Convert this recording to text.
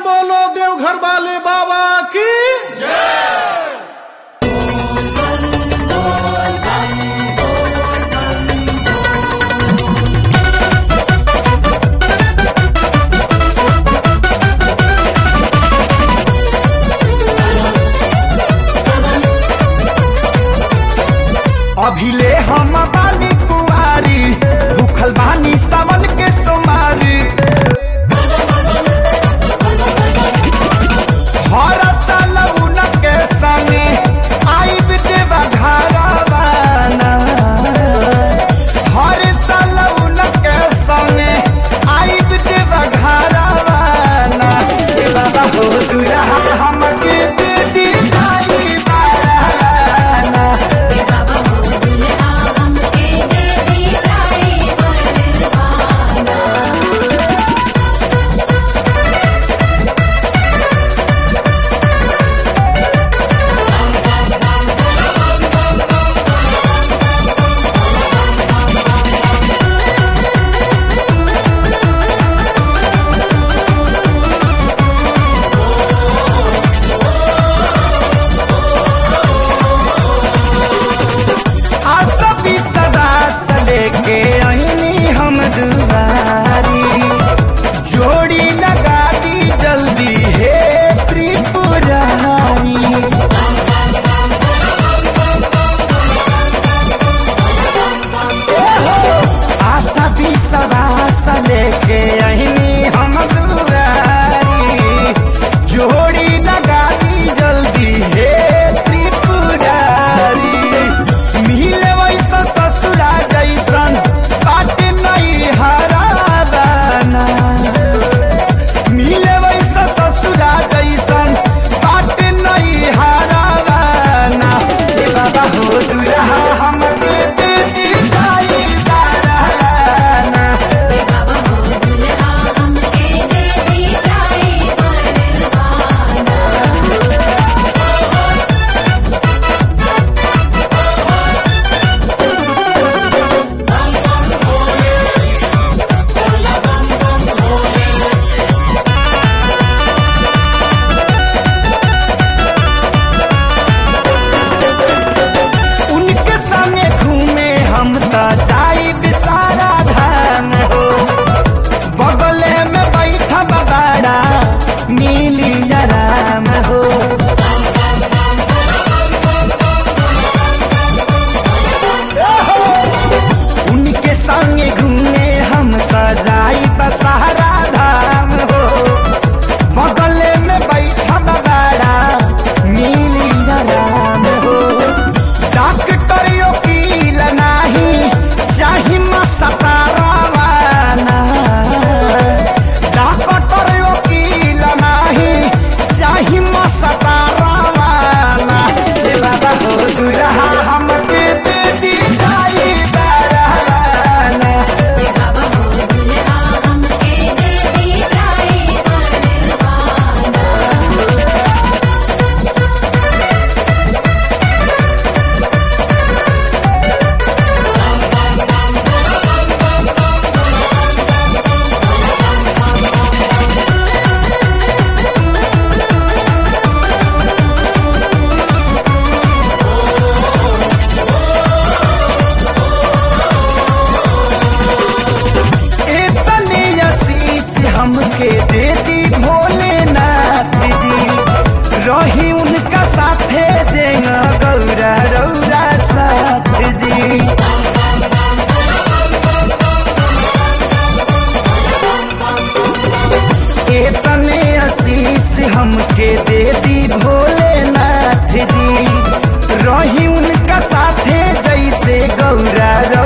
बोलो देवघर वाले बाबा की अभिले हम बानी कुआरी भूखल बानी सावन के सोमारी हर साल उनके संगे आइब देवा घरवाना हर साल उनके संगे आइब देवा घरवाना ए बाबा हो दुल्हा हमके दे दी भाई बाराना बाबा हो दुल्हा हमके दे दी ड्राइवर बाना आसबी सदा से लेके आईनी हम दुआरी जोड़ी लगा दी जल्दी हे त्रिपुरारी आशा भी सदा से लेके आईनी हम दुआरी जोड़ी लगा दी जल्दी हे त्रिपुरारी मिले वैसा ससुरा जैसन बाट नहीं हराबाना मिले वैसा ससुरा जैसन बाट नहीं हराबाना ए बाबा हो दुल्हा हमके दे दी दाई बाराना बाबा हो दुल्हा हमके दे दी ड्राइवर बाना उनके संगे घूमे हम त जाई बिसारा धाम हो बगले में बैठा बड़ा मिली आराम हो उनके संगे घूमे हम त जाई बसारा धाम हो बगले में बैठा बड़ा मिली आराम हो डॉक्टर वकील नाही चाही मसतारावाना डॉक्टर वकील नाही चाही मसतारावाना ए बाबा हो दुल्हा हमके दे दी दाई बाराना बाबा हो दुल्हा हमके दे दी ड्राइवर बाना इतनी आशीष हमके दे दी भोलेनाथ जी रही उनका साथे जेंगा गौरा रौरा साथ जी इतने आशीष हमके दे दी भोलेनाथ जी रही उनका साथे जैसे गौरा